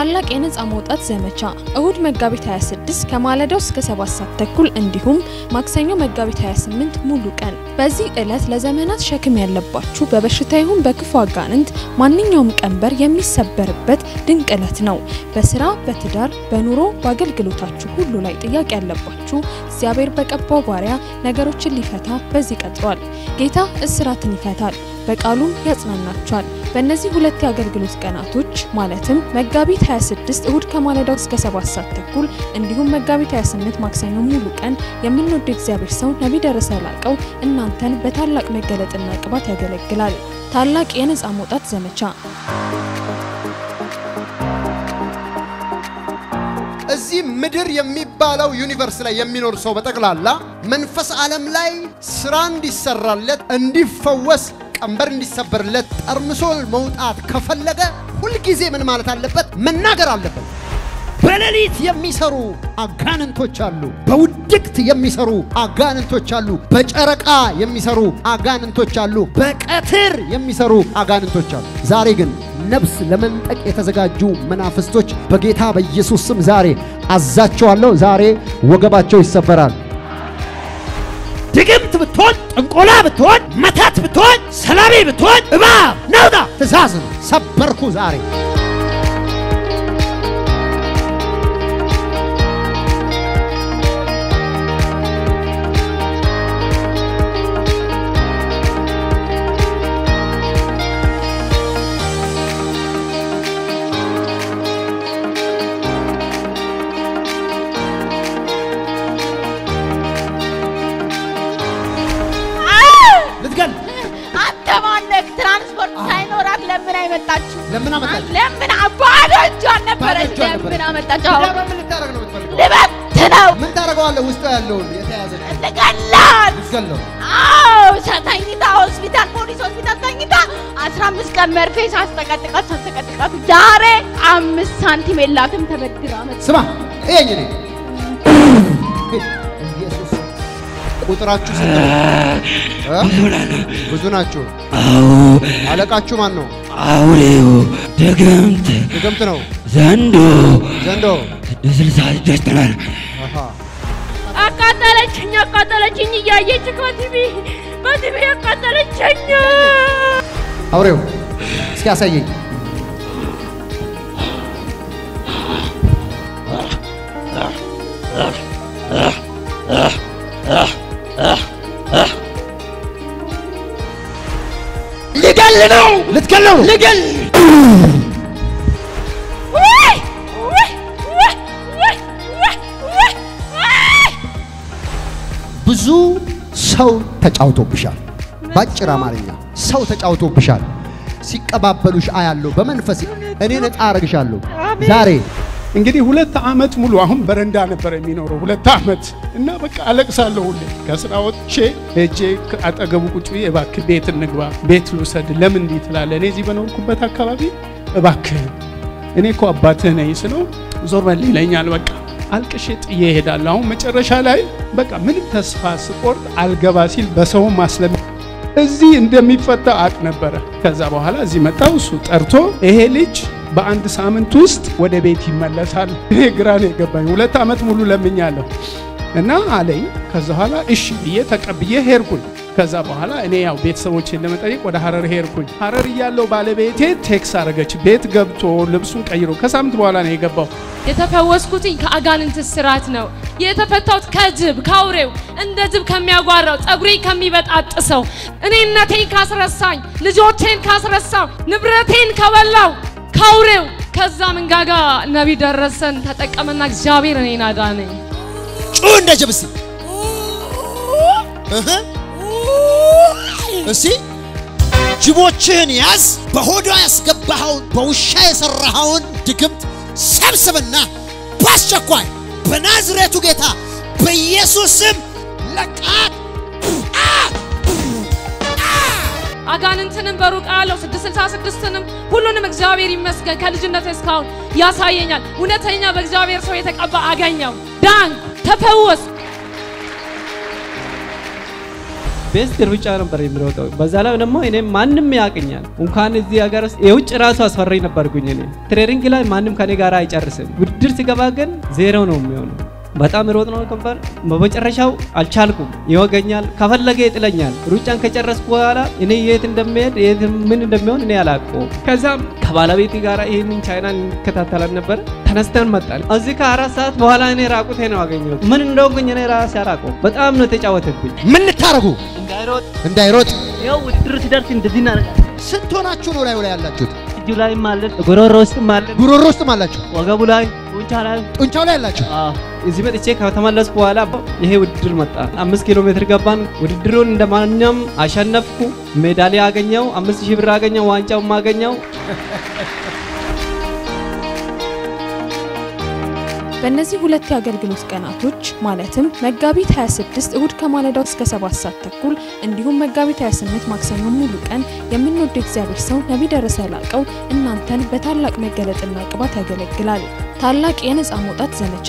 ታላቅ የነፃ መውጣት ዘመቻ እሁድ መጋቢት 26 ከማለዳው እስከ 7 ሰዓት ተኩል እንዲሁም ማክሰኞ መጋቢት 28 ሙሉ ቀን። በዚህ ዕለት ለዘመናት ሸክም ያለባችሁ በበሽታ ይሁን በክፉ አጋንንት ማንኛውም ቀንበር የሚሰበርበት ድንቅ ዕለት ነው። በስራ፣ በትዳር፣ በኑሮ፣ በአገልግሎታችሁ ሁሉ ላይ ጥያቄ ያለባችሁ እግዚአብሔር በቀባው ባሪያ ነገሮችን ሊፈታ በዚህ ቀጥሯል። ጌታ እስራትን ይፈታል፣ በቃሉም ያጽናናችኋል። በእነዚህ ሁለት የአገልግሎት ቀናቶች ማለትም መጋቢት 26 እሁድ ከማለዳው እስከ 7 ሰዓት ተኩል እንዲሁም መጋቢት 28 ማክሰኞ ሙሉ ቀን የምንወደው እግዚአብሔር ሰው ነቢይ ደረሰ ላቀው እናንተን በታላቅ መገለጥና ቅባት ያገለግላል። ታላቅ የነፃ መውጣት ዘመቻ እዚህ ምድር የሚባለው ዩኒቨርስ ላይ የሚኖር ሰው በጠቅላላ መንፈስ ዓለም ላይ ስራ እንዲሰራለት እንዲፈወስ ቀንበር እንዲሰበርለት ጠርምሶ መውጣት ከፈለገ ሁልጊዜ ምን ማለት አለበት? መናገር አለበት። በሌሊት የሚሰሩ አጋንንቶች አሉ። በውድቅት የሚሰሩ አጋንንቶች አሉ። በጨረቃ የሚሰሩ አጋንንቶች አሉ። በቀትር የሚሰሩ አጋንንቶች አሉ። ዛሬ ግን ነፍስ ለመንጠቅ የተዘጋጁ መናፍስቶች በጌታ በኢየሱስ ስም ዛሬ አዛቸዋለሁ። ዛሬ ወገባቸው ይሰበራል። ድግምት ብትሆን፣ ጥንቆላ ብትሆን፣ መተት ብትሆን፣ ሰላቢ ብትሆን፣ እባብ ነውጣ ትእዛዝ ነው። ሰበርኩ ዛሬ ልትገል አንተ ማነህ? ትራንስፖርት ሳይኖራት ለምን አይመጣችሁ? ለምን አመጣች? ለምን ባዶ እጇን ነበረች? ባዶ እጇን ለምን ነበረች። አመጣች? አዎ ምን ልታደርግ ነው የምትፈልገው? ልበት ነው ምን ታደርገዋለህ? ውስጡ ያለውን የተያዘ ልገላት። ልትገለው አዎ ተኝታ ሆስፒታል፣ ፖሊስ ሆስፒታል ተኝታ 15 ቀን መርፌ ሳስጠቀጥቃት ሳስጠቀጥቃት ዛሬ አምስት ሳንቲም የላትም ተበድራ መጣች። ስማ ይሄኝ እኔ ኢየሱስ ቁጥራችሁ ስንት ነው? እ? ብዙ ናችሁ። አለቃችሁ ማን ነው? አውሬው ድግምት ድግምት ነው። ዘንዶ ዘንዶ ስልሳ ስድስት ነን። አሃ አቃጠለችኝ፣ አቃጠለችኝ እያየች በቲቪ በቲቪ አቃጠለችኝ። አውሬው እስኪ ያሳየኝ። ሊገል ነው ልትገለው ነው። ሊገል ውይ! ውይ! ውይ! ውይ! ውይ! ውይ! ውይ! ብዙ ሰው ተጫውቶብሻል። ባጭር አማርኛ ሰው ተጫውቶብሻል። ሲቀባበሉሽ አያለሁ። በመንፈስ እኔ ነፃ አረግሻለሁ ዛሬ እንግዲህ ሁለት ዓመት ሙሉ አሁን በረንዳ ነበር የሚኖረው ሁለት ዓመት እና በቃ አለቅሳለሁ ሁሌ ከስራ ወጥቼ ሄጄ አጠገቡ ቁጭ ብዬ እባክህ ቤት እንግባ ቤት ልውሰድ ለምን እንዲህ ትላለህ እኔ እዚህ በኖርኩበት አካባቢ እባክህ እኔ እኮ አባትህ ነኝ ስለው ዞር በል ይለኛል በቃ አልቅሼ ጥዬ እሄዳለሁ አሁን መጨረሻ ላይ በቃ ምንም ተስፋ ስቆርጥ አልገባ ሲል በሰው ማስለም እዚህ እንደሚፈታ አቅ ነበረ ከዛ በኋላ እዚህ መጣው እሱ ጠርቶ ይሄ ልጅ በአንድ ሳምንት ውስጥ ወደ ቤት ይመለሳል። እኔ ግራ ነው የገባኝ። ሁለት ዓመት ሙሉ ለምኛለሁ እና አለኝ። ከዛ በኋላ እሺ ብዬ ተቀብዬ ሄድኩኝ። ከዛ በኋላ እኔ ያው ቤተሰቦቼን ለመጠየቅ ወደ ሀረር ሄድኩኝ። ሀረር እያለው ባለቤቴ ቴክስ አረገች። ቤት ገብቶ ልብሱን ቀይሮ ከሳምንት በኋላ ነው የገባው። የተፈወስኩትኝ ከአጋንንት ስራት ነው። የተፈታሁት ከጅብ ከአውሬው እንደ ጅብ ከሚያጓራው ጸጉሬን ከሚበጣጥሰው እኔነቴን ካስረሳኝ ልጆቼን ካስረሳው ንብረቴን ከበላው ከአውሬው ከዛ መንጋጋ ነቢይ ደረሰን ተጠቀመና እግዚአብሔር እኔን አዳነኝ። ጩ እንደ ጅብ እስቲ እህ እስቲ ጅቦችህን ያዝ። በሆዷ ያስገባኸውን በውሻ የሰራኸውን ድግምት ሰብስብና በአስቸኳይ በናዝሬቱ ጌታ በኢየሱስ ስም ለቃት። አጋንንትንም በሩቅ ያለው 666ንም ሁሉንም እግዚአብሔር ይመስገን ከልጅነት እስካሁን ያሳየኛል። እውነተኛ በእግዚአብሔር ሰው የተቀባ አገኘው፣ ዳንኩ፣ ተፈወስኩ። ቤስት ሩጫ ነበር የሚሮጠው። በዛ ላይ ደግሞ እኔ ማንም ያውቅኛል። እንኳን እዚህ ሀገር ውስጥ የውጭ ራሱ አስፈሪ ነበርኩኝ። እኔ ትሬኒንግ ላይ ማንም ከኔ ጋር አይጨርስም። ውድድር ሲገባ ግን ዜሮ ነው የሚሆነው። በጣም ሮጥ ነው ነበር። በመጨረሻው አልቻልኩም። ይወገኛል፣ ከፈለገ ይጥለኛል። ሩጫን ከጨረስኩ በኋላ እኔ የት እንደሚሄድ የት ምን እንደሚሆን እኔ አላውቀውም። ከዛም ከባለቤቴ ጋር ይህንን ቻይና እንከታተላል ነበር። ተነስተን መጣን። እዚህ ከአራት ሰዓት በኋላ እኔ ራቁቴ ነው አገኘሁት። ምን እንደሆንኩኝ እኔ ራሴ አላውቀውም። በጣም ነው የተጫወተብኝ። ምን ልታረጉ? እንዳይሮጥ እንዳይሮጥ። ያው ውድድር ሲደርስ እንደዚህ እናደርጋለን። ስንት ሆናችሁ ነው ላዩ ላይ ያላችሁት? እጁ ላይም አለን፣ ጉሮሮ ውስጥም አለን፣ ጉሮሮ ውስጥም አላችሁ፣ ወገቡ ላይ፣ ጡንቻ ላይ ጡንቻው ላይ ያላችሁ። እዚህ መጥቼ ከተመለስኩ በኋላ ይሄ ውድድር መጣ። አምስት ኪሎ ሜትር ገባን። ውድድሩን እንደ ማንኛውም አሸነፍኩ። ሜዳሊያ አገኘው፣ አምስት ሺህ ብር አገኘው፣ ዋንጫውም አገኘው። በእነዚህ ሁለት የአገልግሎት ቀናቶች ማለትም መጋቢት 26 እሁድ ከማለዳው እስከ 7 ሰዓት ተኩል እንዲሁም መጋቢት 28 ማክሰኞ ሙሉ ቀን የምንወደው እግዚአብሔር ሰው ነቢይ ደረሰ ላቀው እናንተን በታላቅ መገለጥና ቅባት ያገለግላል። ታላቅ የነፃ መውጣት ዘመቻ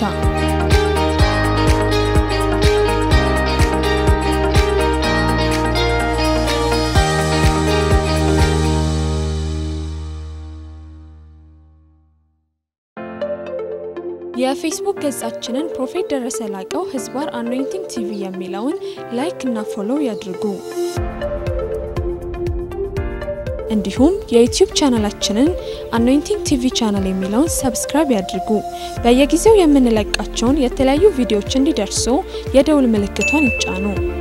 የፌስቡክ ገጻችንን ፕሮፌት ደረሰ ላቀው ህዝባር አኖይንቲንግ ቲቪ የሚለውን ላይክ እና ፎሎው ያድርጉ። እንዲሁም የዩቲዩብ ቻናላችንን አኖይንቲንግ ቲቪ ቻናል የሚለውን ሰብስክራይብ ያድርጉ። በየጊዜው የምንለቃቸውን የተለያዩ ቪዲዮዎች እንዲደርሱ የደውል ምልክቷን ይጫኑ።